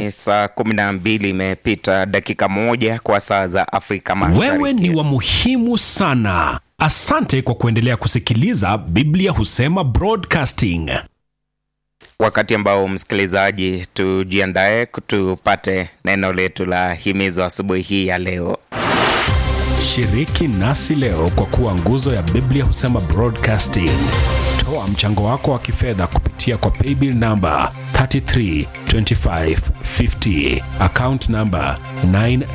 Ni saa kumi na mbili imepita dakika moja kwa saa za Afrika Mashariki. Wewe ni wa muhimu sana. Asante kwa kuendelea kusikiliza Biblia Husema Broadcasting. Wakati ambao msikilizaji, tujiandae tupate neno letu la himizo asubuhi hii ya leo. Shiriki nasi leo kwa kuwa nguzo ya Biblia Husema Broadcasting. Toa mchango wako wa kifedha kupitia kwa paybill namba 332550 account namba 9